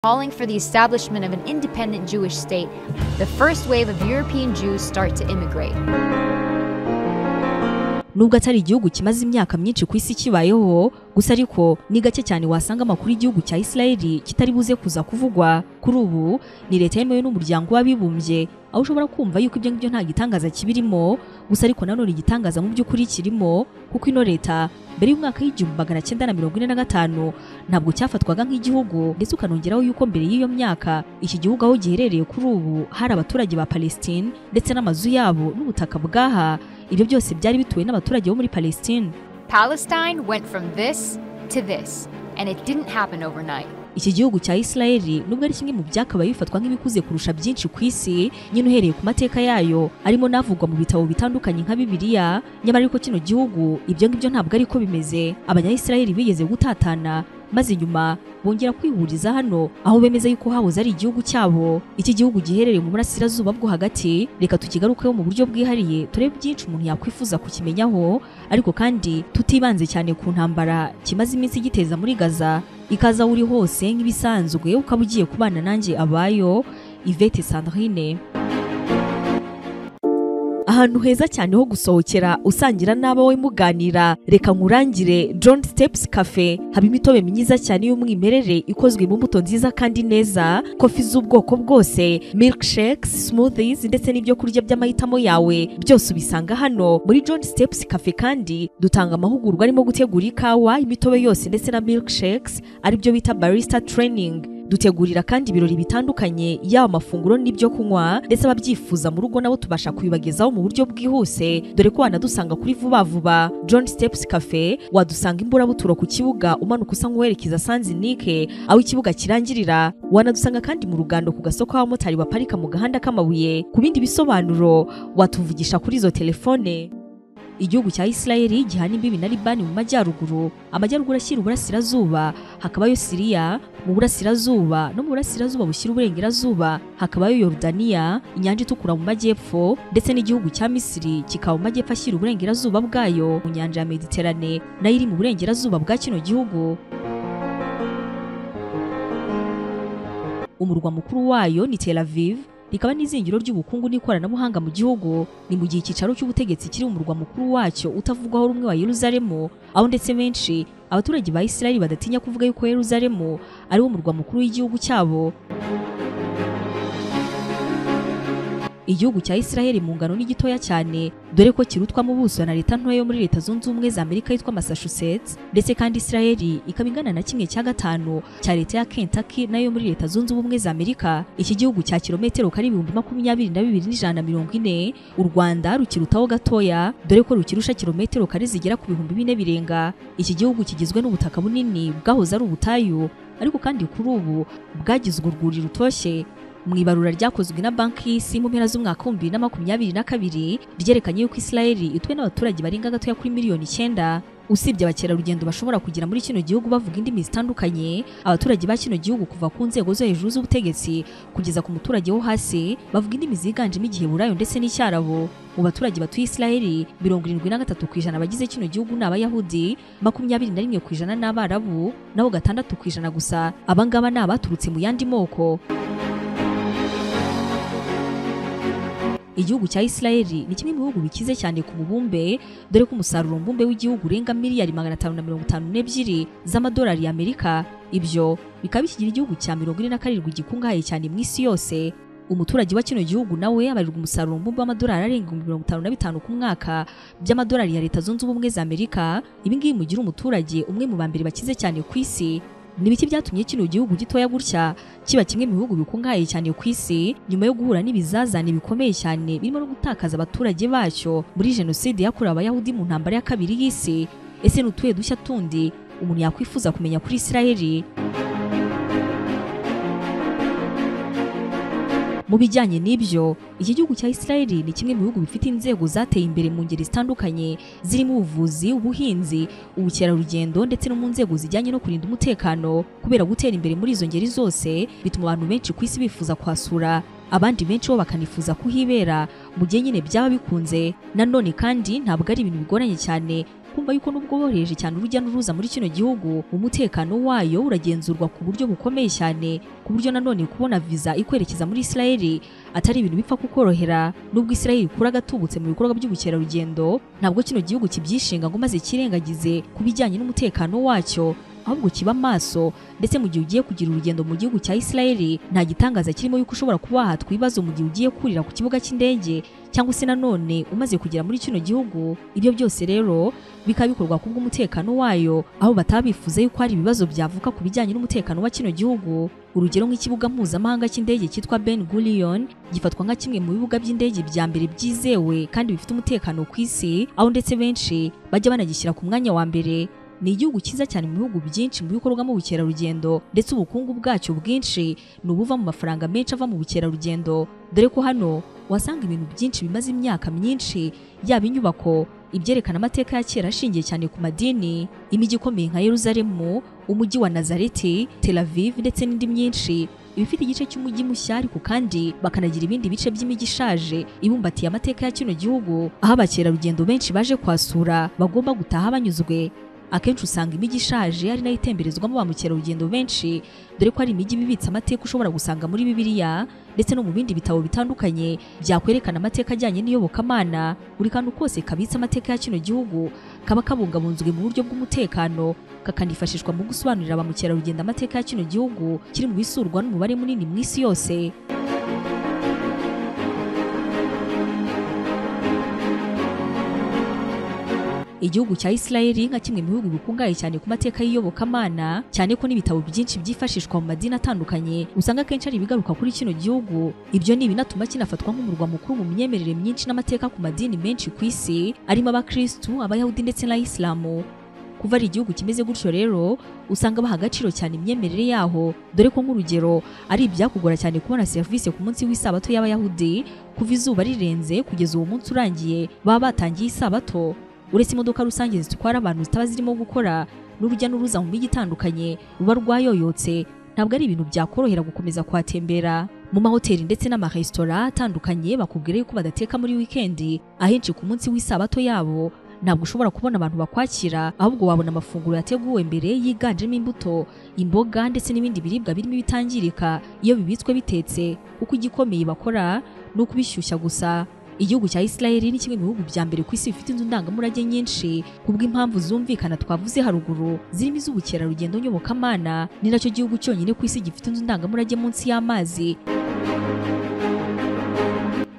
calling for the establishment of an independent Jewish state, the first wave of European Jews start to immigrate. nubwo atari igihugu kimaze imyaka myinshi ku isi kibayeho gusa ariko ni gake cyane wasanga amakuru y'igihugu cya Israeli kitari buze kuza kuvugwa kuri ubu ni leta yemewe n'umuryango w'abibumbye aho ushobora kumva yuko ibyo ngibyo nta gitangaza kibirimo gusa ariko nanone igitangaza mu by'ukuri kirimo kuko ino leta mbere y'umwaka w'igihumbi magana cyenda na mirongo ine na gatanu ntabwo cyafatwaga nk'igihugu ndetse ukanongeraho yuko mbere y'iyo myaka iki gihugu aho giherereye kuri ubu hari abaturage ba Palestine ndetse n'amazu yabo n'ubutaka bwaha ibyo byose byari bituwe n'abaturage bo muri Palestine Palestine went from this to this, and it didn't happen overnight. iki gihugu cya Israeli nubwo ari kimwe mu byakabaye bifatwa nk'ibikuze kurusha byinshi ku isi nyine uhereye ku mateka yayo arimo n'avugwa mu bitabo bitandukanye nka Bibiliya nyamara ariko kino gihugu ibyo ngibyo ntabwo ariko bimeze abanyayisirayeli bigeze gutatana maze nyuma bongera kwihuriza hano aho bemeza yuko hahoze ari igihugu cyabo iki gihugu giherereye mu burasirazuba bwo hagati reka tukigarukeho mu buryo bwihariye turebe byinshi umuntu yakwifuza kukimenyaho ariko kandi tutibanze cyane ku ntambara kimaze iminsi giteza muri gaza ikaza uri hose nk'ibisanzwe ukaba ugiye kubana nanjye abayo Yvette Sandrine ahantu heza cyane ho gusohokera usangira n'abawe muganira reka nkurangire John Steps Cafe haba imitobe myiza cyane y'umwimerere ikozwe mu mbuto nziza kandi neza kofi z'ubwoko bwose milkshakes smoothies ndetse n'ibyo kurya by'amahitamo yawe byose ubisanga hano muri John Steps Cafe kandi dutanga amahugurwa arimo gutegura ikawa imitobe yose ndetse na milkshakes aribyo bita barista training dutegurira kandi ibirori bitandukanye yaba amafunguro n'ibyo kunywa ndetse ababyifuza mu rugo nabo tubasha kubibagezaho mu buryo bwihuse dore ko wanadusanga kuri vuba vuba John Steps Cafe wadusanga imburabuturo ku kibuga umanuka usa nk'uwerekeza Sanzinike aho ikibuga kirangirira wanadusanga kandi mu rugando ku gasoko k'abamotari baparika mu gahanda k'amabuye ku bindi bisobanuro watuvugisha kuri izo telefone igihugu cya Israeli gihana imbibi na Libani mu majyaruguru amajyaruguru ashyira uburasirazuba hakabayo Siriya mu burasirazuba no mu burasirazuba bushyira uburengerazuba hakabayo Yordania inyanja itukura mu majyepfo ndetse n'igihugu cya Misiri kikaba mu majyepfo ashyira uburengerazuba bwayo mu nyanja ya Mediterane nayo iri mu burengerazuba bwa kino gihugu umurwa mukuru wayo ni Tel Aviv rikaba n'izingiro ry'ubukungu n'ikoranabuhanga mu gihugu ni mu gihe icyicaro cy'ubutegetsi kiri umurwa mukuru wacyo utavugwaho rumwe wa Yeruzalemu aho ndetse benshi abaturage ba Israeli badatinya kuvuga yuko Yeruzalemu ari wo murwa mukuru w'igihugu cyabo igihugu cya Israeli mu ngano ni gitoya cyane dore ko kirutwamo ubuso na leta ntoya yo muri leta zunze ubumwe za Amerika yitwa Massachusetts ndetse kandi Israeli ikaba ingana na kimwe cya gatanu cya leta ya Kentucky nayo yo muri leta zunze ubumwe za Amerika iki gihugu cya kilometero kari ibihumbi makumyabiri na bibiri n'ijana na mirongo ine u Rwanda rukirutaho gatoya dore ko rukirusha kilometero kare zigera ku bihumbi bine birenga iki gihugu kigizwe n'ubutaka bunini bwahoze ari ubutayu ariko kandi kuri ubu bwagize urwuri rutoshye mu ibarura ryakozwe na banki y'isi mu mpera z'umwaka wa bibiri na makumyabiri na kabiri ryerekanye yuko Israeli ituwe n'abaturage barenga gatoya kuri miliyoni icyenda usibye abakerarugendo bashobora kugira muri kino gihugu bavuga indimi zitandukanye abaturage ba kino gihugu kuva ku nzego zo hejuru z'ubutegetsi kugeza ku muturage wo hasi bavuga indimi ziganjemo igiheburayo ndetse n'icyarabo mu baturage batuye Israeli mirongo irindwi na gatatu ku ijana abagize kino gihugu ni abayahudi makumyabiri na rimwe ku ijana ni abarabu naho gatandatu ku ijana gusa abangaba ni abaturutse mu yandi moko igihugu cya Israeli ni kimwe mu bihugu bikize cyane ku mubumbe dore ko umusaruro mbumbe w'igihugu urenga miliyari magana atanu na mirongo itanu n'ebyiri z'amadolari y'Amerika ibyo bikaba bikigira igihugu cya mirongo ine na karindwi gikungahaye cyane mu isi yose umuturage wa kino gihugu nawe abarirwa umusaruro mbumbe w'amadolari arenga ibihumbi mirongo itanu na bitanu ku mwaka by'amadolari ya leta zunze ubumwe za Amerika ibi ngibi mugira umuturage umwe mu ba mbere bakize cyane ku isi ni ibiki byatumye kino gihugu gitoya gutya kiba kimwe mu bihugu bikungahaye cyane ku isi nyuma yo guhura n'ibizazane bikomeye cyane birimo no gutakaza abaturage bacyo muri jenoside yakorewe abayahudi mu ntambara ya kabiri y'isi ese ni utuye dushya tundi umuntu yakwifuza kumenya kuri Israeli mu bijyanye n'ibyo iki gihugu cya Israeli ni kimwe mu bihugu bifite inzego zateye imbere mu ngeri zitandukanye zirimo ubuvuzi ubuhinzi ubukerarugendo ndetse no mu nzego zijyanye no kurinda umutekano kubera gutera imbere muri izo ngeri zose bituma abantu benshi ku isi bifuza kuhasura abandi benshi bo bakanifuza kuhibera mu gihe nyine byaba bikunze nanone kandi ntabwo ari ibintu bigoranye cyane kumva yuko nubwo woroheje cyane urujya n'uruza muri kino gihugu umutekano wayo uragenzurwa ku buryo bukomeye cyane ku buryo nanone kubona viza ikwerekeza muri Isirayeli atari ibintu bipfa kukorohera nubwo Isirayeli ikura gatubutse mu bikorwa by'ubukerarugendo ntabwo kino gihugu kibyishinga ngo maze kirengagize ku bijyanye n'umutekano wacyo ahubwo kiba maso ndetse mu gihe ugiye kugira urugendo mu gihugu cya Isirayeli nta gitangaza kirimo yuko ushobora kuba wahatwa ibibazo mu gihe ugiye kurira ku kibuga cy'indege cyangwa se nanone umaze kugera muri kino gihugu ibyo byose rero bikaba bikorwa ku bw'umutekano wayo aho batabifuza yuko hari ibibazo byavuka ku bijyanye n'umutekano wa kino gihugu urugero nk'ikibuga mpuzamahanga cy'indege cyitwa Ben Gurion gifatwa nka kimwe mu bibuga by'indege bya mbere byizewe kandi bifite umutekano ku isi aho ndetse benshi bajya banagishyira ku mwanya wa mbere ni igihugu cyiza cyane mu bihugu byinshi mu bikorwamo ubukerarugendo ndetse ubukungu bwacyo bwinshi ni ubuva mu mafaranga menshi ava mu bukerarugendo dore ko hano wasanga ibintu byinshi bimaze imyaka myinshi yaba inyubako ibyerekana amateka ya kera ashingiye cyane ku madini imijyi ikomeye nka Yeruzalemu umujyi wa Nazareti Tel Aviv ndetse n'indi myinshi ibifite igice cy'umujyi mushya ariko kandi bakanagira ibindi bice by'imijyi ishaje ibumbatiye amateka ya kino gihugu aho abakerarugendo benshi baje kwasura bagomba gutaha banyuzwe akenshi usanga imijyi ishaje ari nayo itemberezwamo ba mukerarugendo benshi dore ko ari imijyi iba ibitse amateka ushobora gusanga muri bibiliya ndetse no mu bindi bitabo bitandukanye byakwerekana amateka ajyanye n'iyobokamana buri kantu kose kabitse amateka ya kino gihugu kaba kabungabunzwe mu buryo bw'umutekano kakanifashishwa mu gusobanurira ba mukerarugendo amateka ya kino gihugu kiri mu bisurwa n'umubare munini mu isi yose igihugu cya Isirayeli nka kimwe mu bihugu bikungahaye cyane ku mateka y'iyobokamana cyane ko n'ibitabo byinshi byifashishwa mu madini atandukanye usanga akenshi ari ibigaruka kuri kino gihugu ibyo ni ibinatuma kinafatwa nk'umurwa mukuru mu myemerere myinshi n'amateka ku madini menshi ku isi arimo abakirisitu abayahudi ndetse n'abayisilamu kuva ari igihugu kimeze gutyo rero usanga baha agaciro cyane imyemerere yaho dore ko nk'urugero ari ibyakugora cyane kubona serivisi ku munsi w'isabato y'abayahudi kuva izuba rirenze kugeza uwo munsi urangiye baba batangiye isabato uretse imodoka rusange zitwara abantu zitaba zirimo gukora n'urujya n'uruza mu mijyi itandukanye ruba rwayoyotse ntabwo ari ibintu byakorohera gukomeza kuhatembera mu mahoteli ndetse n'amaresitora atandukanye bakubwira yuko badateka muri wikendi ahenshi ku munsi w'isabato yabo ntabwo ushobora kubona abantu bakwakira ahubwo wabona amafunguro yateguwe mbere yiganjemo imbuto imboga ndetse n'ibindi biribwa birimo ibitangirika iyo bibitswe bitetse kuko igikomeye bakora ni ukubishyushya gusa igihugu cya Isirayeli ni kimwe mu bihugu bya mbere ku isi bifite inzu ndangamurage nyinshi kubw'impamvu zumvikana twavuze haruguru zirimo iz'ubukerarugendo nyobokamana ni nacyo gihugu cyonyine ku isi gifite inzu ndangamurage munsi y'amazi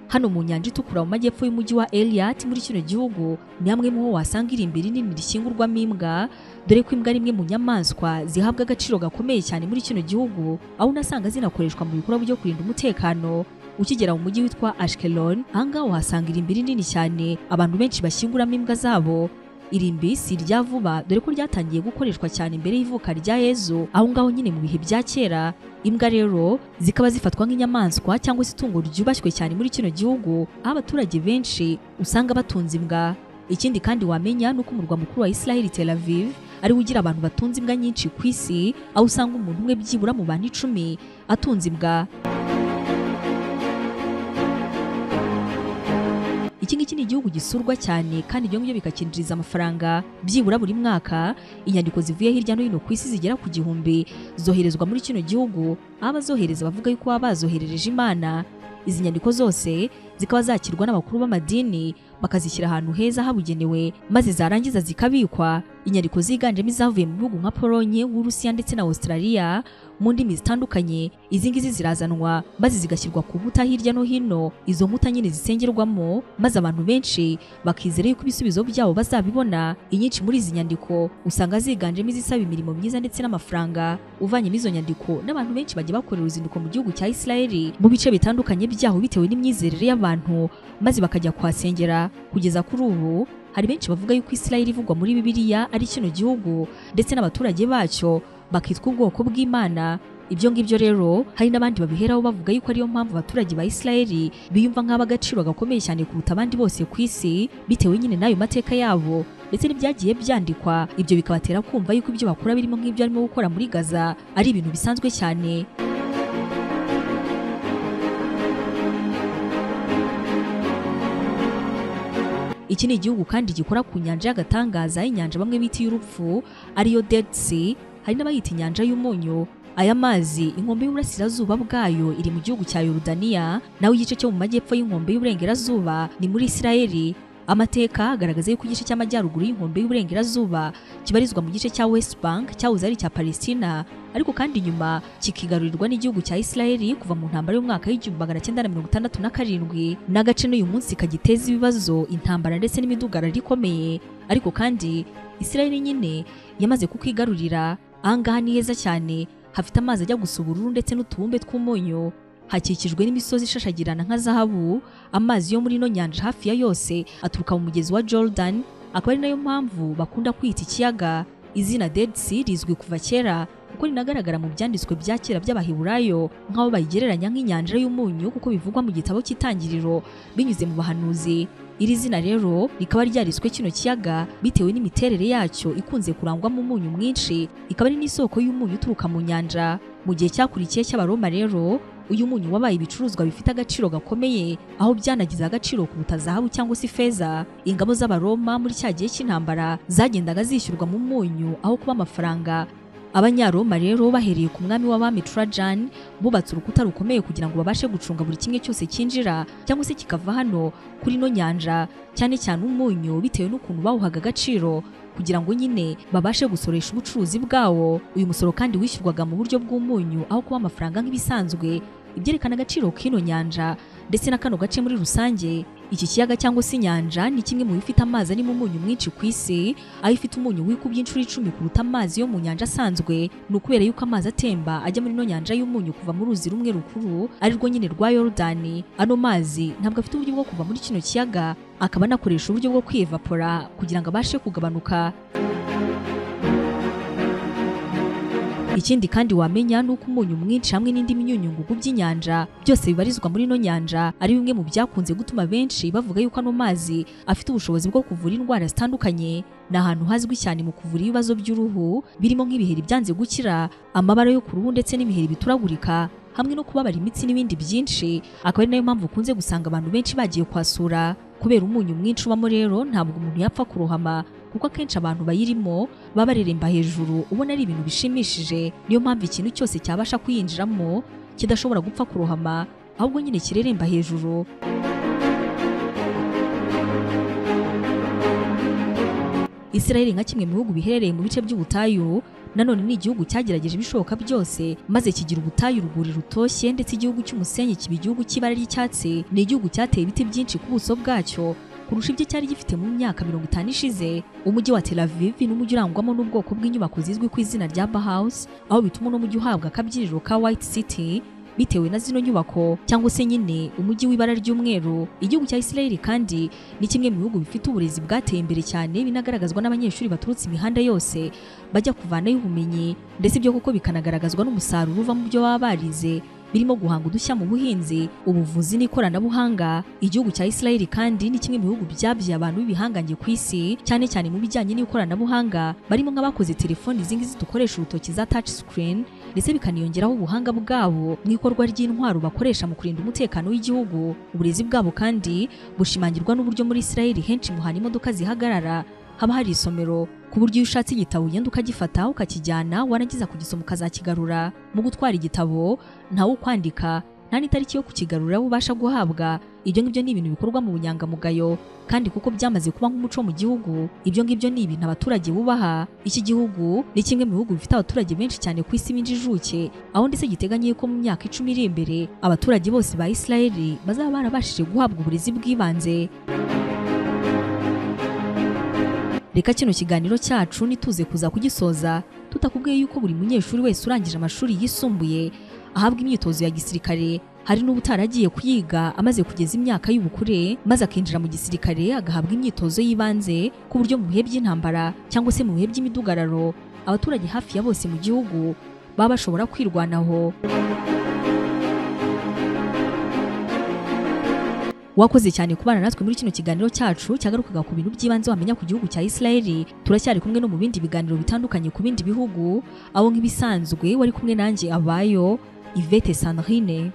hano mu nyanja itukura mu majyepfo y'umujyi wa Eliat muri kino gihugu ni hamwe mu ho wasanga irimbiri nini rishingurwamo imbwa dore ko imbwa ari imwe mu nyamaswa zihabwa agaciro gakomeye cyane muri kino gihugu aho unasanga zinakoreshwa mu bikorwa byo kurinda umutekano ukigera mu mujyi witwa Ashkelon ahangaha uhasanga irimbiri nini cyane abantu benshi bashyinguramo imbwa zabo irimbi si irya vuba dore ko ryatangiye gukoreshwa cyane mbere y'ivuka rya Yezu aho ngaho nyine mu bihe bya kera imbwa rero zikaba zifatwa nk'inyamaswa cyangwa se itungo ryubashywe cyane muri kino gihugu aho abaturage benshi usanga batunze imbwa ikindi kandi wamenya ni uko umurwa mukuru wa Isiraheli Tel Aviv ariwe ugira abantu batunze imbwa nyinshi ku isi aho usanga umuntu umwe byibura mu bantu icumi atunze imbwa iki ngiki ni igihugu gisurwa cyane kandi ibyo ngibyo bikakinjiriza amafaranga byibura buri mwaka inyandiko zivuye hirya no hino ku isi zigera ku gihumbi zoherezwa muri kino gihugu abazohereza bavuga yuko baba bazoherereje imana izi nyandiko zose zikaba zakirwa n'abakuru b'amadini bakazishyira ahantu heza habugenewe maze zarangiza zikabikwa inyandiko ziganjemo izavuye mu bihugu nka polonye w'urusiya ndetse na australia mu ndimi zitandukanye izi ngizi zirazanwa maze zigashyirwa ku nkuta hirya no hino izo nkuta nyine zisengerwamo maze abantu benshi bakizera yuko ibisubizo byabo bazabibona inyinshi muri izi nyandiko usanga ziganjemo izisaba imirimo myiza ndetse n'amafaranga uvanyemo izo nyandiko n'abantu benshi bajya bakorera uruzinduko mu gihugu cya Isirayeli mu bice bitandukanye byaho bitewe n'imyizerere y'abantu maze bakajya kuhasengera kugeza kuri ubu hari benshi bavuga yuko Isirayeli ivugwa muri Bibiliya ari kino gihugu ndetse n'abaturage bacyo bakitwa ubwoko bw'Imana ibyo ngibyo rero hari n'abandi babiheraho bavuga yuko ariyo mpamvu abaturage ba Isirayeli biyumva nk'ab'agaciro gakomeye cyane kuruta abandi bose ku isi bitewe nyine n'ayo mateka yabo ndetse n'ibyagiye byandikwa ibyo bikabatera kumva yuko ibyo bakora birimo nk'ibyo arimo gukora muri Gaza ari ibintu bisanzwe cyane iki ni igihugu kandi gikora ku nyanja y'agatangaza y'inyanja bamwe bita iy'urupfu ariyo Dead Sea hari n'abayita inyanja y'umunyu aya mazi inkombe y'uburasirazuba bwayo iri mu gihugu cya Yorodaniya naho igice cyo mu majyepfo y'inkombe y'uburengerazuba ni muri Isirayeli amateka agaragaza yuko igice cy'amajyaruguru y'inkombe y'uburengerazuba kibarizwa mu gice cya West Bank cyahoze ari icya Palestina ariko kandi nyuma kikigarurirwa n'igihugu cya Isirayeli kuva mu ntambara y'umwaka w'igihumbi magana cyenda na mirongo itandatu na karindwi n'agace n'uyu munsi kagiteza ibibazo intambara ndetse n'imidugararo ikomeye ariko kandi Isirayeli nyine yamaze kukigarurira ahangaha ni heza cyane hafite amazi ajya gusa ubururu ndetse n'utubumbe tw'umunyu hakikijwe n'imisozi ishashagirana nka zahabu amazi yo muri ino nyanja hafi ya yose aturuka mu mugezi wa Jordan akaba ari nayo mpamvu bakunda kwita ikiyaga izina Dead Sea rizwi kuva kera kuko rinagaragara mu byanditswe bya kera by'abaheburayo nk'aho bayigereranya nk'inyanja y'umunyu kuko bivugwa mu gitabo cy'itangiriro binyuze mu bahanuzi iri zina rero rikaba ryariswe kino kiyaga bitewe n'imiterere yacyo ikunze kurangwamo umunyu mwinshi ikaba ari n'isoko y'umunyu uturuka mu nyanja mu gihe cyakurikiye cy'abaroma rero uyu munyu wabaye ibicuruzwa bifite agaciro gakomeye aho byanagize agaciro kuruta zahabu cyangwa se ifeza ingabo z'abaroma muri cya gihe cy'intambara zagendaga zishyurwa mu munyu aho kuba amafaranga abanyaroma rero bahereye ku mwami w'abami Trajan bubatse urukuta rukomeye kugira ngo babashe gucunga buri kimwe cyose cyinjira cyangwa se kikava hano kuri ino nyanja cyane cyane umunyu bitewe n'ukuntu bawuhaga agaciro kugira ngo nyine babashe gusoresha ubucuruzi bwawo uyu musoro kandi wishyurwaga mu buryo bw'umunyu aho kuba amafaranga nk'ibisanzwe ibyerekana agaciro k'ino nyanja ndetse na kano gace muri rusange iki kiyaga cyangwa se inyanja ni kimwe mu bifite amazi arimo umunyu mwinshi ku isi aho ifite umunyu wikubye inshuro icumi kuruta amazi yo mu nyanja asanzwe ni ukubera yuko amazi atemba ajya muri ino nyanja y'umunyu kuva mu ruzi rumwe rukuru ari rwo nyine rwa yorodani ano mazi ntabwo afite uburyo bwo kuva muri kino kiyaga akaba anakoresha uburyo bwo kwiyevapora kugira ngo abashe kugabanuka ikindi kandi wamenya ni uko umunyu mwinshi hamwe n'indi myunyungugu by'inyanja byose bibarizwa muri ino nyanja ari bimwe mu byakunze gutuma benshi bavuga yuko ano mazi afite ubushobozi bwo kuvura indwara zitandukanye ni ahantu hazwi cyane mu kuvura ibibazo by'uruhu birimo nk'ibiheri byanze gukira amabara yo ku ruhu ndetse n'ibiheri bituragurika hamwe no kubabara imitsi n'ibindi byinshi akaba ari nayo mpamvu ukunze gusanga abantu benshi bagiye kwasura kubera umunyu mwinshi ubamo rero ntabwo umuntu yapfa kurohama kuko akenshi abantu bayirimo baba bareremba hejuru ubona ari ibintu bishimishije niyo mpamvu ikintu cyose cyabasha kuyinjiramo kidashobora gupfa kurohama ahubwo nyine kireremba hejuru Isiraheli nka kimwe mu bihugu biherereye mu bice by'ubutayu nanone ni igihugu cyagerageje ibishoboka byose maze kigira ubutayu urwuri rutoshye ndetse igihugu cy'umusenyi kiba igihugu cy'ibara ry'icyatsi ni igihugu cyateye ibiti byinshi ku buso bwacyo kurusha ibyo cyari gifite mu myaka mirongo itanu ishize umujyi wa Tel Aviv ni umujyi urangwamo n'ubwoko bw'inyubako zizwi ku izina rya Bauhaus aho bituma uno mujyi uhabwa akabyiniro ka White City bitewe na zino nyubako cyangwa se nyine umujyi w'ibara ry'umweru igihugu cya Isirayeli kandi ni kimwe mu bihugu bifite uburezi bwateye imbere cyane binagaragazwa n'abanyeshuri baturutse imihanda yose bajya kuvanayo ubumenyi ndetse ibyo kuko bikanagaragazwa n'umusaruro uva mu byo baba barize birimo guhanga udushya mu buhinzi ubuvuzi n'ikoranabuhanga igihugu cya Isirayeli kandi ni kimwe mu bihugu byabyaye abantu b'ibihangange ku isi cyane cyane mu bijyanye n'ikoranabuhanga barimo nk'abakoze telefoni izi ngizi dukoresha urutoki za touch screen ndetse bikaniyongeraho ubuhanga bwabo mu ikorwa ry'intwaro bakoresha mu kurinda umutekano w'igihugu uburezi bwabo kandi bushimangirwa n'uburyo muri Isirayeli henshi mu hantu imodoka zihagarara haba hari isomero ku buryo iyo ushatse igitabo ugenda ukagifata ukakijyana warangiza kugisoma ukazakigarura mu gutwara igitabo ntawe ukwandika nta n'itariki yo kukigarura ubasha guhabwa ibyo ngibyo ni ibintu bikorwa mu bunyangamugayo kandi kuko byamaze kuba nk'umuco mu gihugu ibyo ngibyo ni ibintu abaturage bubaha iki gihugu ni kimwe mu bihugu bifite abaturage benshi cyane ku isi b'injijuke aho ndetse giteganyiye ko mu myaka icumi iri imbere abaturage bose ba Isirayeli bazaba barabashije guhabwa uburezi bw'ibanze reka kino kiganiro cyacu nituze kuza kugisoza tutakubwiye yuko buri munyeshuri wese urangije amashuri yisumbuye ahabwa imyitozo ya gisirikare hari n'ubutaragiye kuyiga amaze kugeza imyaka y'ubukure maze akinjira mu gisirikare agahabwa imyitozo y'ibanze ku buryo mu bihe by'intambara cyangwa se mu bihe by'imidugararo abaturage hafi ya bose mu gihugu baba bashobora kwirwanaho wakoze cyane kubana natwe muri kino kiganiro cyacu cyagarukaga ku bintu by'ibanze wamenya ku gihugu cya Isirayeli turacyari kumwe no mu bindi biganiro bitandukanye ku bindi bihugu aho nk'ibisanzwe wari kumwe nanjye abayo Yvette Sandrine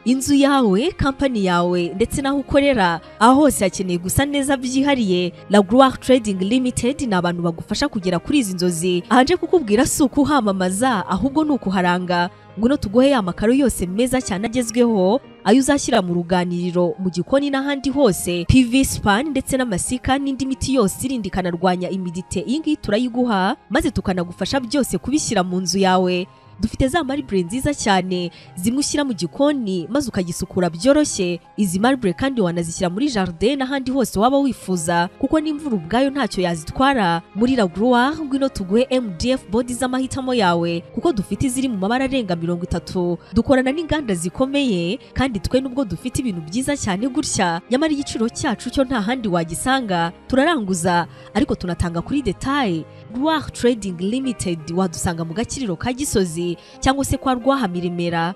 inzu yawe kampani yawe ndetse n'aho ukorera aho hose hakeneye gusa neza byihariye laguwari trading limited ni abantu bagufasha kugera kuri izi nzozi ahaje kukubwira si ukuhamamaza ahubwo ni ukuharanga ngwino tuguhe ya makaro yose meza cyane agezweho ayo uzashyira mu ruganiriro mu gikoni n'ahandi hose PV span ndetse n'amasika n'indi miti yose irindi ikanarwanya imidite iyi ngiyi turayiguha maze tukanagufasha byose kubishyira mu nzu yawe dufite za maribure nziza cyane zimwe ushyira mu gikoni maze ukagisukura byoroshye izi maribure kandi wanazishyira muri jardin n'ahandi hose waba wifuza kuko n'imvura ubwayo ntacyo yazitwara muri laguruwari ngwino tuguhe mdf bodi z'amahitamo yawe kuko dufite iziri mu mabara arenga mirongo itatu dukorana n'inganda zikomeye kandi twe nubwo dufite ibintu byiza cyane gutya nyamara igiciro cyacu cyo nta handi wagisanga turaranguza ariko tunatanga kuri detaye rwah trading limited wadusanga mu gakiriro ka gisozi cyangwa se kwa rwahamiremera